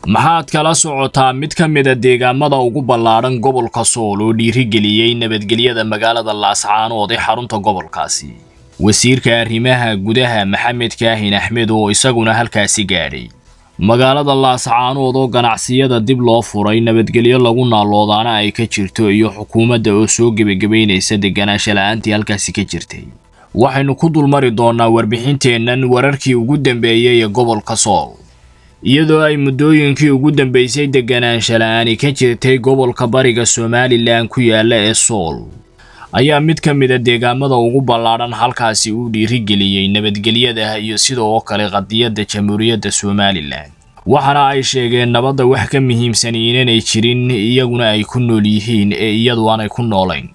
maxaad kala socotaa mid ka mida deegaamada ugu ballaadhan gobolka sool oo dhiirigeliyey nabadgelyada magaalada laascaanood ee xarunta gobolkaasi wasiirka arrimaha gudaha maxamed kaahin axmed oo isaguna halkaasi gaadhay magaalada laascaanood oo ganacsiyada dib loo furay nabadgelyo lagu naaloodaana ay ka jirto iyo xukuumadda oo soo gebagabaynaysa deganaansha la-aantii halkaasi ka jirtay waxaynu ku dulmari doonaa warbixinteennan wararkii ugu dambeeyey ee gobolka sool iyadoo ay muddooyinkii ugu dambeysay deganaansha la-aani ka jirtay gobolka bariga somalilan ku yaala ee sool ayaa mid ka mida deegaamada ugu ballaadhan halkaasi uu dhiirigeliyey nabadgelyada iyo sidoo kale qadiyadda jamhuuriyadda somalilan waxaana ay sheegeen nabadda wax ka muhiimsan inanay jirin iyaguna ay ku nool yihiin ee iyadu aanay ku noolayn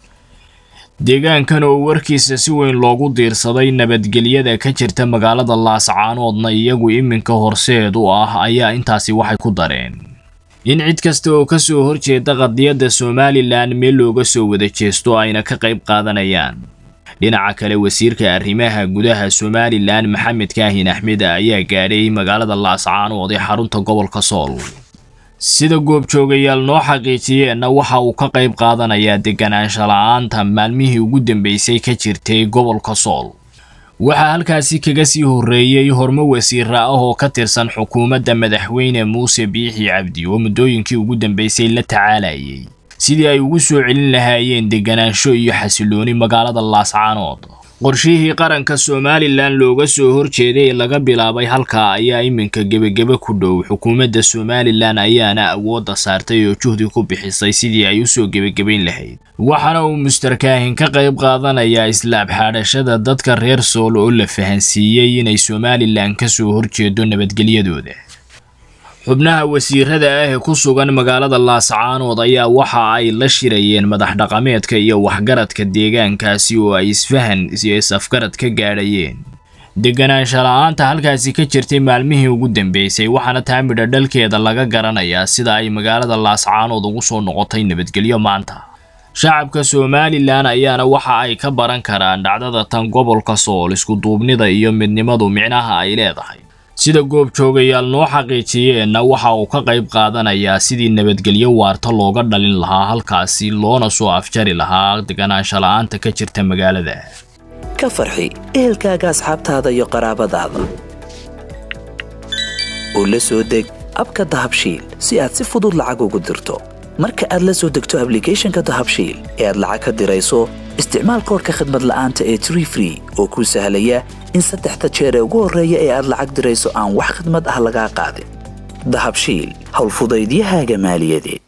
deegaankan oo warkiisa si weyn loogu diirsaday nabadgelyada ka jirta magaalada laascaanoodna iyagu iminka horseed u ah ayaa intaasi waxay ku dareen in cid kasta oo ka soo horjeeda qadiyadda somalilan meel looga soo wada jeesto ayna ka qayb qaadanayaan dhinaca kale wasiirka arrimaha gudaha somalilan maxamed kaahin axmed ayaa gaadhay magaalada laascaanood ee xarunta gobolka sool sida goobjoogayaal noo xaqiijiyeenna waxa uu ka qayb qaadanayaa deganaansha la-aanta maalmihii ugu dambeysay ka jirtay gobolka sool waxaa halkaasi kaga sii horreeyey hormo wasiira ah oo ka tirsan xukuumadda madaxweyne muuse biixi cabdi oo muddooyinkii ugu dambeysay la tacaalayay sidii ay ugu soo celin lahaayeen deganaansho iyo xasilooni magaalada laascaanood qorshihii qaranka somalilan looga soo horjeeday ee laga bilaabay halkaa ayaa iminka gebagebe ku dhow xukuumadda somalilan ayaana awoodda saartay oo juhdi ku bixisay sidii ay usoo gebagabayn lahayd waxaana uu mustarkaahin ka qayb qaadanayaa islaab xaadhashada dadka reer sool oo la fahansiiyey inay somalilan ka soo horjeedo nabadgelyadooda xubnaha wasiirada ah ee ku sugan magaalada laascaanood ayaa waxa ay la shirayeen madax dhaqameedka iyo waxgaradka deegaankaasi oo ay isfahan iyo is-afgarad ka gaadhayeen deganaansha la-aanta halkaasi ka jirtay maalmihii ugu dambeysay waxaana taa midha dhalkeeda laga garanayaa sida ay magaalada laascaanood ugu soo noqotay nabadgelyo maanta shacabka somalilan ayaana waxa ay ka baran karaan dhacdada tan gobolka sool iskuduubnida iyo midnimadu micnaha ay leedahay sida goobjoogayaal noo xaqiijiyeenna waxa uu ka qayb qaadanayaa sidii nabadgelyo waarta looga dhalin lahaa halkaasi loona soo afjari lahaa deganaansha la-aanta ka jirta magaalada ka farxi ehelkaaga asxaabtaada iyo qaraabadaada oo la soo deg abka dahabshiil si aad si fudud lacag ugu dirto marka aad la soo degto ablicathonka dahabshiil ee aad lacag ka dirayso isticmaal koorka khadmad la'aanta ee tree free oo kuu sahlaya in saddexda jeer ee ugu horreeya ee aad lacag dirayso aan wax khidmad ah lagaa qaadin dahabshiil howlfudaydiyahaaga maaliyadeed